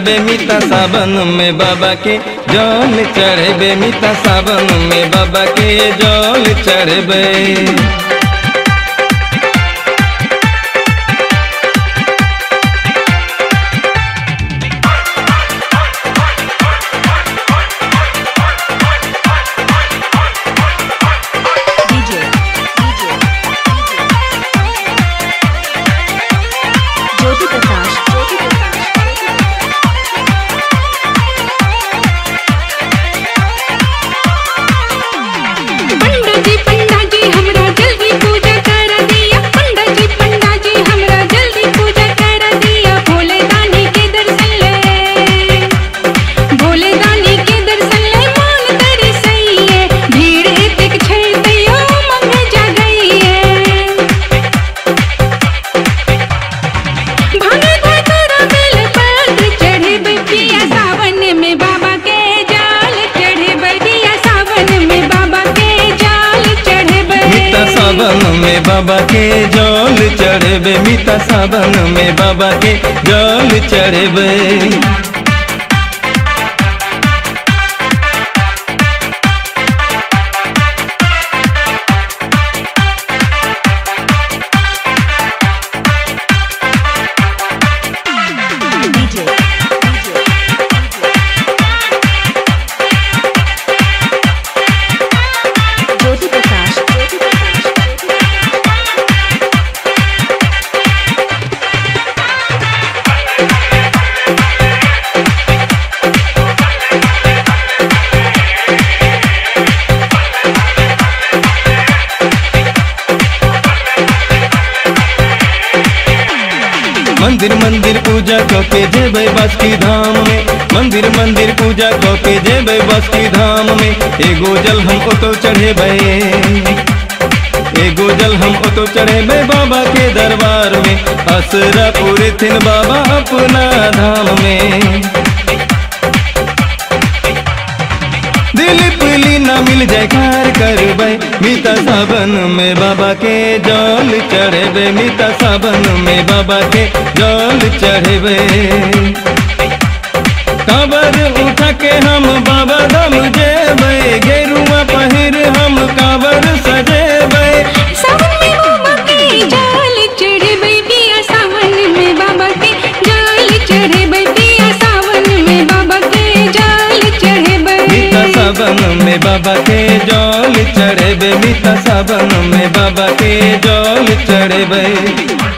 चढ़ेबे मिता सावन में बाबा के जल चढ़ेबे मिता सावन में बाबा के जल चढ़ेबे DJ, DJ, ज्योति प्रकाश ज्योति पंडा जी पंडा जी हमरा जल्दी पूजा कर दिया पंडा जी पंडा जी हमरा जल्दी पूजा कर दिया भोले दानी के दर्शन ले भोले दानी के दर्शन ले मान तेरी सही है भीड़ एतेक छै तैयो मन जा गई है भागे धतरा बेल पत्र चढ़े बिटिया सावन में बाबा के जाल चढ़े बिटिया सावन में बाबा के जाल चढ़े मिता सावन में बाबा के जल चढ़ेबे मिता सावन में बाबा के जल चढ़ेबे DJ, DJ, ज्योति प्रकाश ज्योति प्रकाश मंदिर मंदिर पूजा के जेबे बासुकी धाम में मंदिर मंदिर पूजा के जेबे बासुकी धाम में एगो जल हम ओतो चढ़ेबे एगो जल हम ओतो चढ़ेबे बाबा के दरबार में असरा पूरे थिन बाबा अपना धाम में दिलीप लीना मिल जाए कार करबे मीता सावन में बाबा के जल चढ़ेबे मीता सावन में बाबा के जल चढ़ेबे काबर उठा के हम बाबा धाम जेबे गेरुआ पहिर हम काबर सजेबे सावन में बाबा के जाल चढ़े बिटिया सावन में बाबा के जाल चढ़े बिटिया सावन में बाबा के जाल चढ़े मीता सावन में बाबा के जल चढ़ेबे मीता सावन में बाबा के जल चढ़ेबे